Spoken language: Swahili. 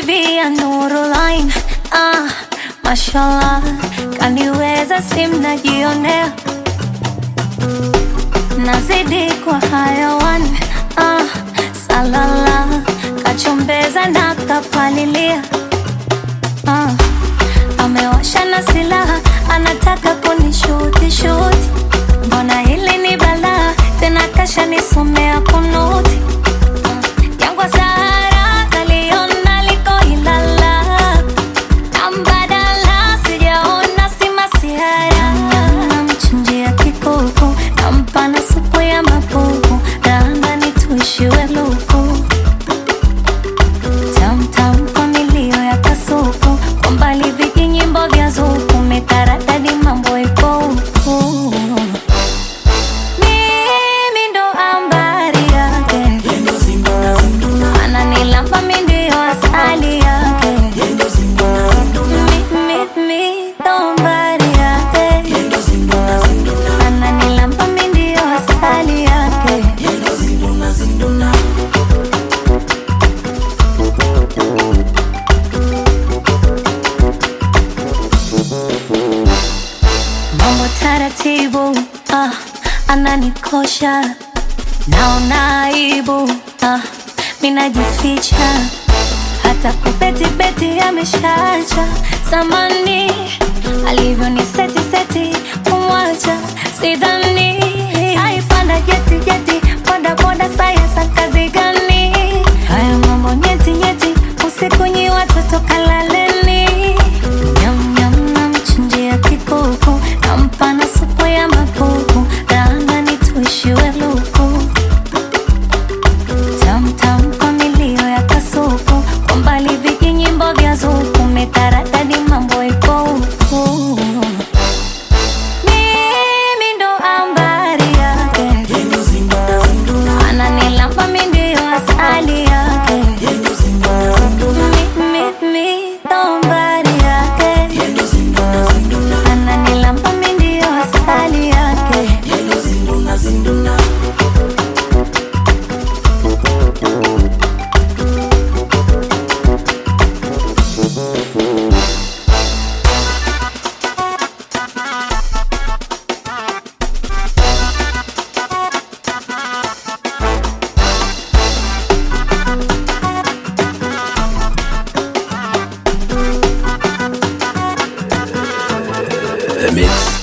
bibi ya Nurulain. Ah, mashallah, kaniweza simnajionea nazidi kwa hayawan ah, salala kachombeza na kapalilia ah, amewasha na silaha anataka kunishuti shuti mbona hili ni balaa tena kasha nisomea kunuti ah, jangwa Sahara kaliona liko Ilala na mbadala sijaona si masihara namchinjia kikuku nampa na supu ya mapupu raandani tuishiwe luku tamtam kwa milio ya kasuku kwa mbali viki nyimbo vya zuku metaradadi mambo ipo huku mimi ndo ambari yake ananilamba mi ndio asali yake Mi- mi- mi ndo mbari yake ananilamba mi ndio asali yake mambo taratibu ah, ananikosha naona aibu ah, minajificha hata kubetibeti ameshacha zamani alivyo ni seti seti kumwacha sidhani aipanda jeti jeti boda boda sayasa kazi gani haya mambo nyeti nyeti usiku nyi watoto kalaleni nyam nyam namchinjia kikuku nampa na supu ya mapupu raandani tuishiwe luku tamtam kwa milio ya kasuku kwa mbali viki nyimbo vya zuku metaradadi mambo ipo huku mimi ndo ambari yake ananilamba mi ndio asali yake Mi- mi- mi ndo ambari yake ananilamba mi ndio asali yake The Mix.